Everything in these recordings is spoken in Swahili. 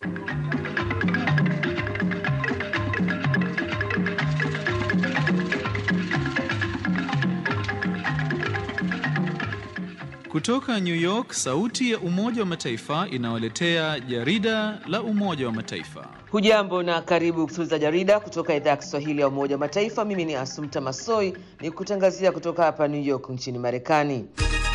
Kutoka New York, sauti ya Umoja wa Mataifa inawaletea jarida la Umoja wa Mataifa. Hujambo na karibu kusikiliza jarida kutoka idhaa ya Kiswahili ya Umoja wa Mataifa. Mimi ni Asumta Masoi ni kutangazia kutoka hapa New York nchini Marekani.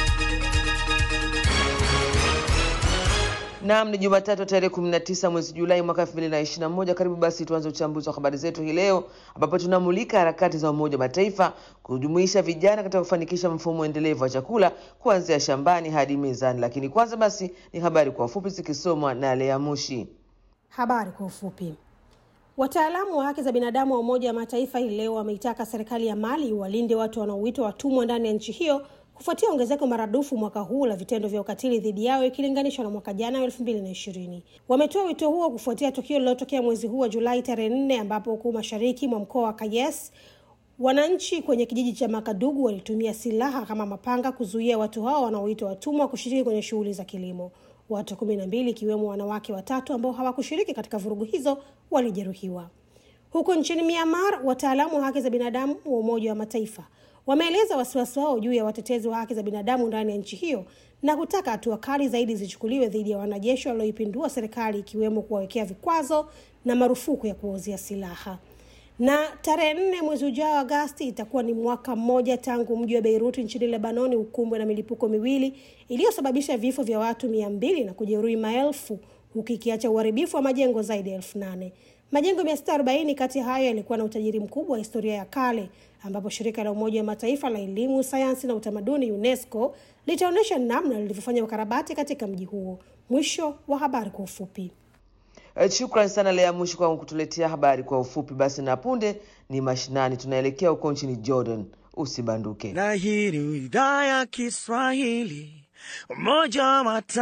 Naam, ni Jumatatu tarehe 19 mwezi Julai mwaka 2021. Karibu basi tuanze uchambuzi wa habari zetu hii leo, ambapo tunamulika harakati za Umoja wa Mataifa kujumuisha vijana katika kufanikisha mfumo endelevu wa chakula kuanzia shambani hadi mezani. Lakini kwanza basi ni habari kwa ufupi zikisomwa na Lea Mushi. Habari kwa ufupi. Wataalamu wa haki za binadamu wa Umoja wa Mataifa hii leo wameitaka serikali ya Mali walinde watu wanaoitwa watumwa ndani ya nchi hiyo kufuatia ongezeko maradufu mwaka huu la vitendo vya ukatili dhidi yao ikilinganishwa na mwaka jana elfu mbili na ishirini. Wametoa wito huo kufuatia tukio lililotokea mwezi huu wa Julai tarehe nne ambapo huku mashariki mwa mkoa wa Kayes wananchi kwenye kijiji cha Makadugu walitumia silaha kama mapanga kuzuia watu hao wanaoitwa watumwa kushiriki kwenye shughuli za kilimo. Watu kumi na mbili ikiwemo wanawake watatu ambao hawakushiriki katika vurugu hizo walijeruhiwa. Huko nchini Myanmar, wataalamu wa haki za binadamu wa Umoja wa Mataifa wameeleza wasiwasi wao juu ya watetezi wa haki za binadamu ndani ya nchi hiyo na kutaka hatua kali zaidi zichukuliwe dhidi ya wanajeshi walioipindua serikali ikiwemo kuwawekea vikwazo na marufuku ya kuwauzia silaha. Na tarehe nne mwezi ujao Agasti itakuwa ni mwaka mmoja tangu mji wa Beirut nchini Lebanoni ukumbwe na milipuko miwili iliyosababisha vifo vya watu mia mbili na kujeruhi maelfu huku ikiacha uharibifu wa majengo zaidi ya elfu nane. Majengo mia sita arobaini kati hayo yalikuwa na utajiri mkubwa wa historia ya kale, ambapo shirika la Umoja wa Mataifa la elimu, sayansi na utamaduni UNESCO litaonyesha namna lilivyofanya ukarabati katika mji huo. Mwisho wa habari kwa ufupi. Shukrani sana Lea Mushi kwa kutuletea habari kwa ufupi. Basi na punde ni mashinani, tunaelekea huko nchini Jordan. Usibanduke. Na hii ni idhaa ya Kiswahili Umoja wa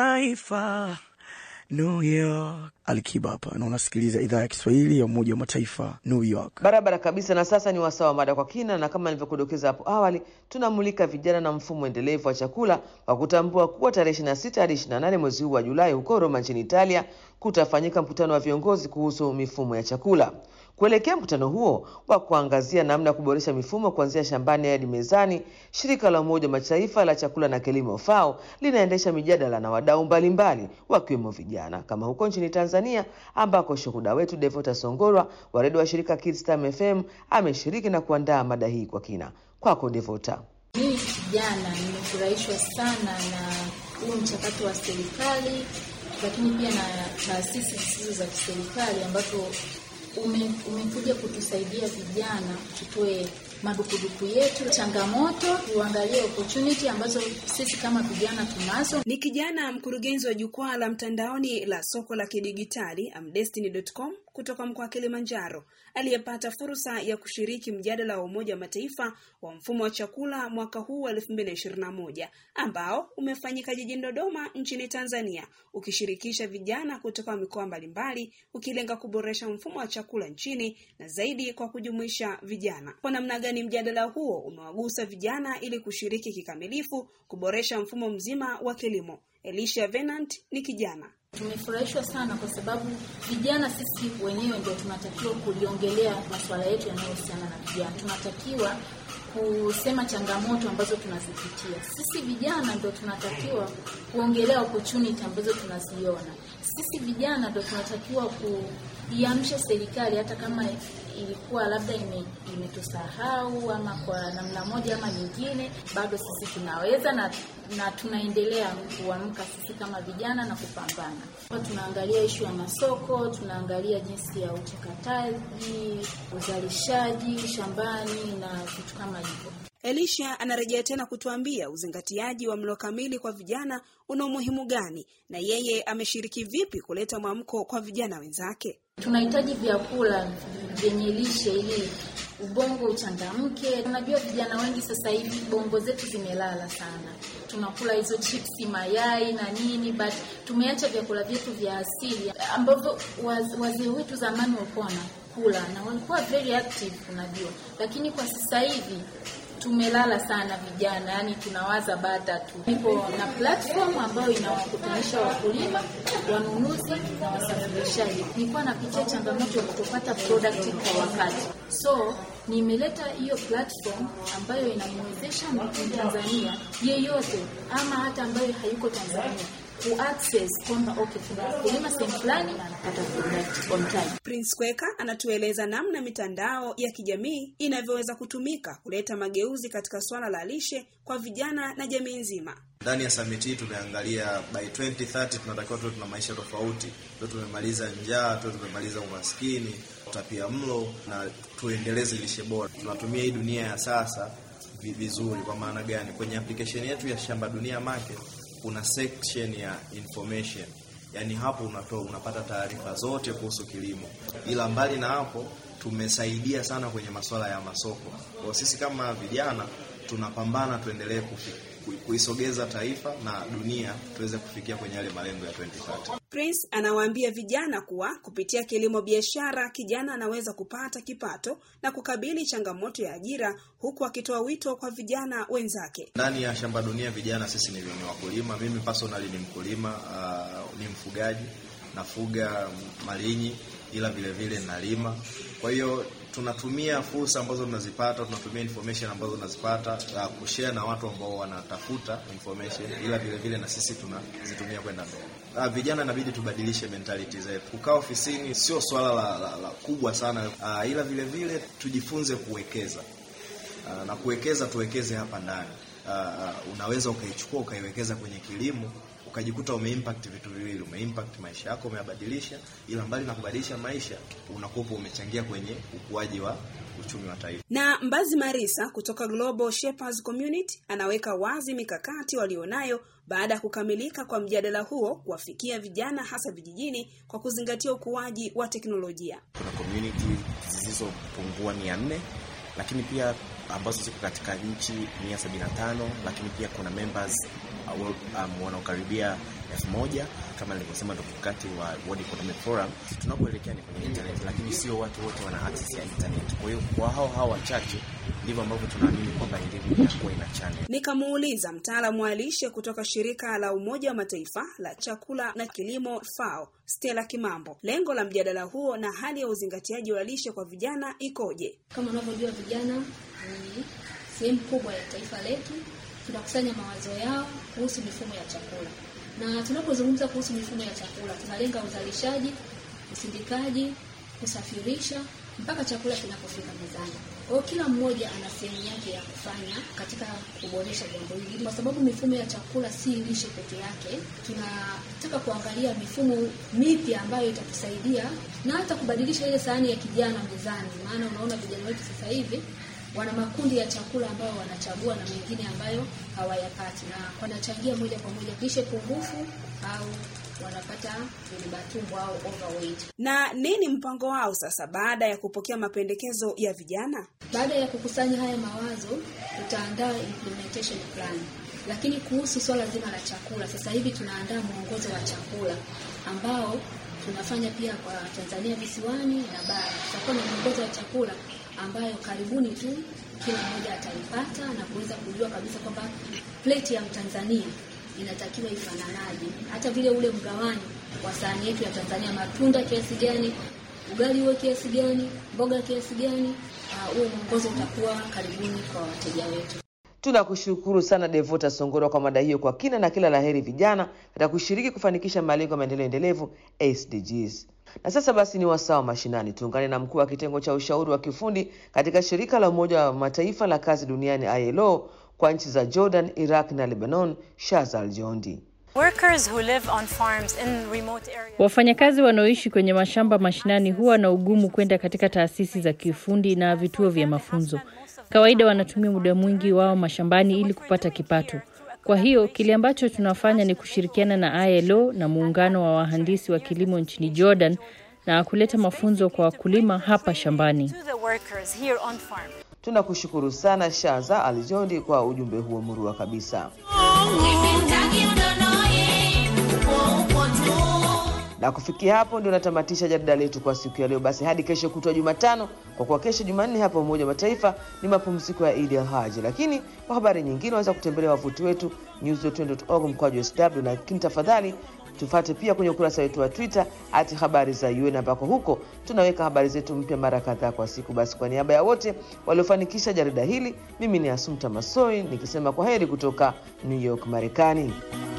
Mataifa New York. Alikiba hapa na unasikiliza idhaa ya Kiswahili ya Umoja wa Mataifa New York. Barabara kabisa. Na sasa ni wasaa wa mada kwa kina, na kama nilivyokudokeza hapo awali, tunamulika vijana na mfumo endelevu wa chakula kwa kutambua kuwa tarehe 26 hadi 28 mwezi huu wa Julai huko Roma nchini Italia kutafanyika mkutano wa viongozi kuhusu mifumo ya chakula. Kuelekea mkutano huo wa kuangazia namna ya kuboresha mifumo kuanzia shambani hadi mezani, shirika la Umoja wa Mataifa la chakula na kilimo FAO linaendesha mijadala na wadau mbalimbali wakiwemo vijana, kama huko nchini Tanzania ambako shuhuda wetu Devota Songorwa wa redio wa shirika Kids Time FM ameshiriki na kuandaa mada hii kwa kina. Kwako Devota. Mimi kijana nimefurahishwa sana na huu mchakato wa serikali, lakini pia na taasisi zisizo za kiserikali ambazo ume, umekuja kutusaidia vijana tutoe madukuduku yetu, changamoto, tuangalie opportunity ambazo sisi kama vijana tunazo. Ni kijana mkurugenzi wa jukwaa la mtandaoni la soko la kidigitali amdestiny.com kutoka mkoa wa Kilimanjaro aliyepata fursa ya kushiriki mjadala wa Umoja wa Mataifa wa mfumo wa chakula mwaka huu wa 2021 ambao umefanyika jijini Dodoma nchini Tanzania ukishirikisha vijana kutoka mikoa mbalimbali ukilenga kuboresha mfumo wa chakula nchini na zaidi kwa kujumuisha vijana. Kwa namna gani mjadala huo umewagusa vijana ili kushiriki kikamilifu kuboresha mfumo mzima wa kilimo? Elisha Venant ni kijana. Tumefurahishwa sana kwa sababu vijana sisi wenyewe ndio tunatakiwa kuliongelea masuala yetu yanayohusiana na vijana. Tunatakiwa kusema changamoto ambazo tunazipitia. Sisi vijana ndio tunatakiwa kuongelea opportunity ambazo tunaziona. Sisi vijana ndio tunatakiwa kuiamsha serikali hata kama ilikuwa labda imetusahau ime ama kwa namna moja ama nyingine, bado sisi tunaweza na, na tunaendelea kuamka sisi kama vijana na kupambana. Kwa tunaangalia ishu ya masoko, tunaangalia jinsi ya uchakataji, uzalishaji shambani na vitu kama hivyo. Elisha anarejea tena kutuambia uzingatiaji wa mlo kamili kwa vijana una umuhimu gani na yeye ameshiriki vipi kuleta mwamko kwa vijana wenzake. Tunahitaji vyakula vyenye lishe ili ubongo uchangamke. Unajua vijana wengi sasa hivi bongo zetu zimelala sana, tunakula hizo chipsi, mayai na nini, but tumeacha vyakula vyetu vya asili ambavyo wazee wetu zamani walikuwa wanakula na walikuwa very active, unajua, lakini kwa sasa hivi tumelala sana vijana, yani tunawaza bata tu. Nipo na platform ambayo inawakutanisha wakulima, wanunuzi na wasafirishaji. Nilikuwa napitia changamoto ya kutopata product kwa wakati, so nimeleta hiyo platform ambayo inamwezesha Mtanzania yeyote ama hata ambaye hayuko Tanzania kuaccess kwamba okay, kuna mkulima sehemu fulani na anapata product on time. Prince Kweka anatueleza namna mitandao ya kijamii inavyoweza kutumika kuleta mageuzi katika swala la lishe kwa vijana na jamii nzima. Ndani ya summit hii tumeangalia by 2030 tunatakiwa tuwe tuna maisha tofauti, tuwe tumemaliza njaa, tuwe tumemaliza umaskini, utapia mlo na tuendeleze lishe bora. Tunatumia hii dunia ya sasa vi- vizuri. Kwa maana gani? Kwenye application yetu ya Shamba Dunia Market kuna section ya information, yaani hapo unatoa unapata taarifa zote kuhusu kilimo, ila mbali na hapo tumesaidia sana kwenye masuala ya masoko. Kwa sisi kama vijana tunapambana tuendelee kufi- ku- kuisogeza taifa na dunia tuweze kufikia kwenye yale malengo ya 2030. Prince anawaambia vijana kuwa kupitia kilimo biashara kijana anaweza kupata kipato na kukabili changamoto ya ajira, huku akitoa wito kwa vijana wenzake. Ndani ya Shamba Dunia vijana sisi ni, ni wakulima. Mimi personally ni mkulima, uh, ni mfugaji, nafuga malinyi, ila vile vile nalima. Kwa hiyo tunatumia fursa ambazo tunazipata, tunatumia information ambazo tunazipata uh, kushare na watu ambao wanatafuta information, ila vile vile na sisi tunazitumia kwenda mbele. Uh, vijana inabidi tubadilishe mentality zetu. Kukaa ofisini sio swala la, la, la kubwa sana uh, ila vile vile tujifunze kuwekeza Uh, na kuwekeza tuwekeze hapa ndani. Uh, uh, unaweza ukaichukua ukaiwekeza kwenye kilimo ukajikuta umeimpact vitu viwili, umeimpact maisha yako, umeyabadilisha, ila mbali na kubadilisha maisha unakuwa umechangia kwenye ukuaji wa uchumi wa taifa. Na Mbazi Marisa kutoka Global Shepherds Community anaweka wazi mikakati walionayo baada ya kukamilika kwa mjadala huo kuwafikia vijana hasa vijijini kwa kuzingatia ukuaji wa teknolojia. kuna community zisizopungua mia nne lakini pia ambazo ziko katika nchi mia sabini na tano lakini pia kuna members uh, world, um, wanaokaribia elfu moja kama nilivyosema ndo mkakati wa World Economic Forum. Tunapoelekea ni kwenye internet, lakini sio watu wote wana access ya internet. Kwa hiyo kwa hao hao wachache ndivyo ambavyo tunaamini kwamba elimu itakuwa ina channel. Nikamuuliza mtaalamu wa lishe kutoka shirika la Umoja wa Mataifa la chakula na kilimo FAO, Stella Kimambo, lengo la mjadala huo na hali ya uzingatiaji wa lishe kwa vijana ikoje? Kama unavyojua vijana ni sehemu kubwa ya taifa letu. Tunakusanya mawazo yao kuhusu mifumo ya chakula, na tunapozungumza kuhusu mifumo ya chakula tunalenga uzalishaji, usindikaji, kusafirisha mpaka chakula kinapofika mezani. Kwa hiyo kila mmoja ana sehemu yake ya kufanya katika kuboresha jambo hili, kwa sababu mifumo ya chakula si lishe peke yake. Tunataka kuangalia mifumo mipya ambayo itatusaidia na hata kubadilisha ile sahani ya kijana mezani, maana unaona vijana wetu sasa hivi wana makundi ya chakula ambayo wanachagua na mengine ambayo hawayapati, na wanachangia moja kwa moja lishe pungufu au wanapata vilibatumbo au overweight. Na nini mpango wao sasa baada ya kupokea mapendekezo ya vijana? Baada ya kukusanya haya mawazo, tutaandaa implementation plan. Lakini kuhusu swala zima la chakula, sasa hivi tunaandaa mwongozo wa chakula ambao tunafanya pia kwa Tanzania visiwani na bara. Tutakuwa na mwongozo wa chakula ambayo karibuni tu kila mmoja ataipata na kuweza kujua kabisa kwamba plate ya Mtanzania inatakiwa ifananaje, hata vile ule mgawanyo wa sahani yetu ya Tanzania, matunda kiasi gani, ugali uwe kiasi gani, mboga kiasi gani. Huo uh, mwongozo utakuwa karibuni kwa wateja wetu. Tunakushukuru sana Devota Songoro kwa mada hiyo kwa kina, na kila laheri vijana katika kushiriki kufanikisha malengo ya maendeleo endelevu SDGs. Na sasa basi ni wasaa wa mashinani. Tuungane na mkuu wa kitengo cha ushauri wa kiufundi katika shirika la Umoja wa Mataifa la kazi duniani ILO kwa nchi za Jordan, Iraq na Lebanon, Shazal Jondi. Wafanyakazi wanaoishi kwenye mashamba mashinani huwa na ugumu kwenda katika taasisi za kiufundi na vituo vya mafunzo. Kawaida wanatumia muda mwingi wao mashambani ili kupata kipato. Kwa hiyo kile ambacho tunafanya ni kushirikiana na ILO na muungano wa wahandisi wa kilimo nchini Jordan na kuleta mafunzo kwa wakulima hapa shambani. Tunakushukuru sana Shaza Aljondi kwa ujumbe huo murua kabisa. Na kufikia hapo ndio natamatisha jarida letu kwa siku ya leo. Basi hadi kesho kutwa Jumatano, kwa kuwa kesho Jumanne hapa Umoja wa Mataifa ni mapumziko ya Idi al Haji. Lakini kwa habari nyingine waweza kutembelea wavuti wetu news.org mkwaju sw, lakini tafadhali tufate pia kwenye ukurasa wetu wa Twitter ati habari za UN ambako huko tunaweka habari zetu mpya mara kadhaa kwa siku. Basi kwa niaba ya wote waliofanikisha jarida hili, mimi ni Asumta Masoi nikisema kwa heri kutoka New York, Marekani.